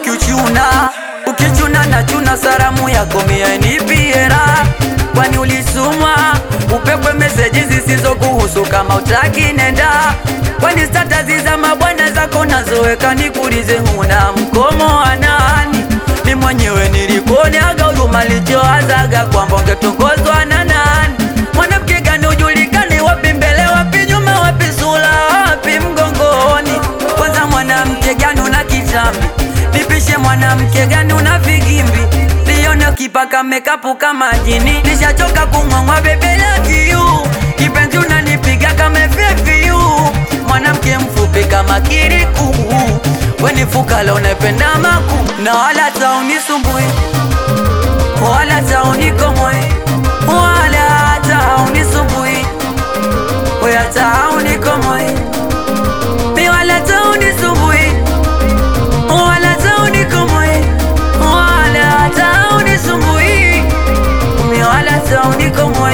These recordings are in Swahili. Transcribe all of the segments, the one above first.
kuchuna ukichuna na chuna saramu yako mia nipiera kwani ulisumwa upekwe meseji zisizokuhusu kama utaki nenda kwani statazi za mabwana zako nazoweka nikulize huna mkomo wa nani ni mwenyewe nilikuoneaga huruma lichoazaga kwamba ungetongozwa na nani mwanamke gani ujulikani wapi mbele wapi nyuma wapi sura wapi mgongoni kwanza mwanamke gani una kitambi nipishe mwanamke gani una vigimbi lione ukipaka mekapu kama jini nishachoka kumwangwa bebelakiu kipenzi unanipiga kama fyefyu mwanamke mfupi kama kiriku weni fukala unapenda maku na wala taunisumbui wala taunikomwe wala taunisumbui wala taunikomwe mi wala taunisumbui wala taunikomwe wala taunisumbui mi wala taunikomwe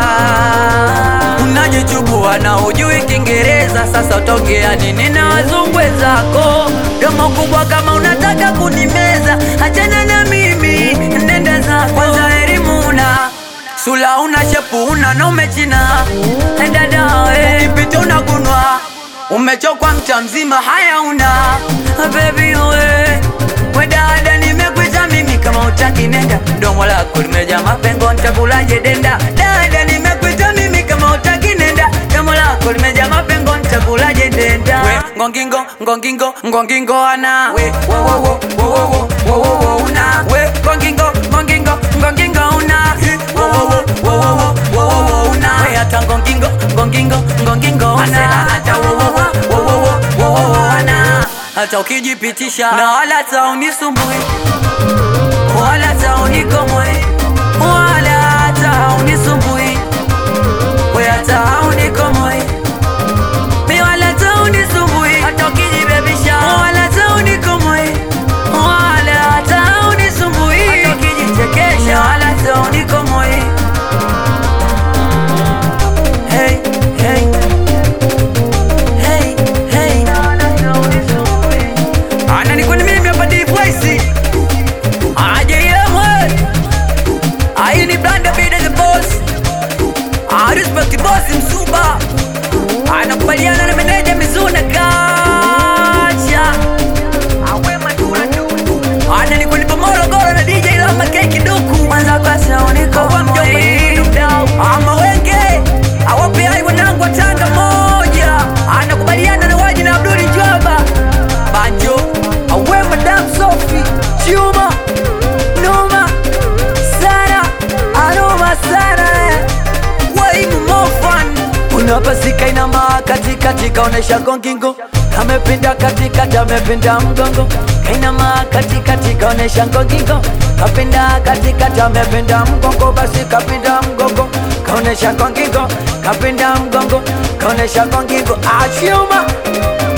unajichubua na ujui Kiingereza, sasa utongea nini na wazungwe zako? Domo kubwa kama unataka kunimeza, achana na mimi, nenda zako. Kwanza elimu una sula una shepu una na umechina enda dawe ipita unagunwa umechokwa mcha mzima, haya una baby we we dada, nimekuita mimi kama utaki nenda, domo lako limejaa mapengo, nitakulaje denda? Dada, nimekuita mimi kama utaki nenda, domo lako limejaa mapengo, nitakulaje denda? We ngongingo ngongingo ngongingo ana we wo wo wo wo wo wo wo wo una we ngongingo ngongingo ngongingo una Hi, wo wo wo wo wo wo wo wo una we hata ngongingo ngongingo ngongingo ana hata wo wo wo wo wo wo wo wo ana hata ukijipitisha na wala taunisumbui wala taunikomwe wala taunisumbui we hata unikomwe mi wala taunisumbui hata ukijibebisha wala taunikomwe wala taunisumbui hata ukijichekesha wala taunikomwe hey, hey. Hey, hey. Ana ni kwani mimi hapa D-Voice. Aje yemwe. Ai ni Blanda Bida the boss. I respect the boss Msuba. Anakubaliana na meneja Mizuna Kacha. Awe madura tu. Ana ni kwani Pomoro Goro na DJ Lama Keki Duku. Mwanza kwa sauni kwa mjomba. Ama wenge. Awapi ai wanangu wa Tanga moja. Anakubaliana na waji na Abduli Jwaba. Banjo. Awe Madam Sophie. Chuma. Noma. Sana. Anoma sana. Way more fun. Unapasika inama katikati kaonesha gongingo kamepinda katikati amepinda mgongo kainama katikati kaonesha ngongingo kapinda katikati amepinda mgongo basi kapinda mgongo kaonesha ngongingo kapinda mgongo kaonesha ngongingo achuma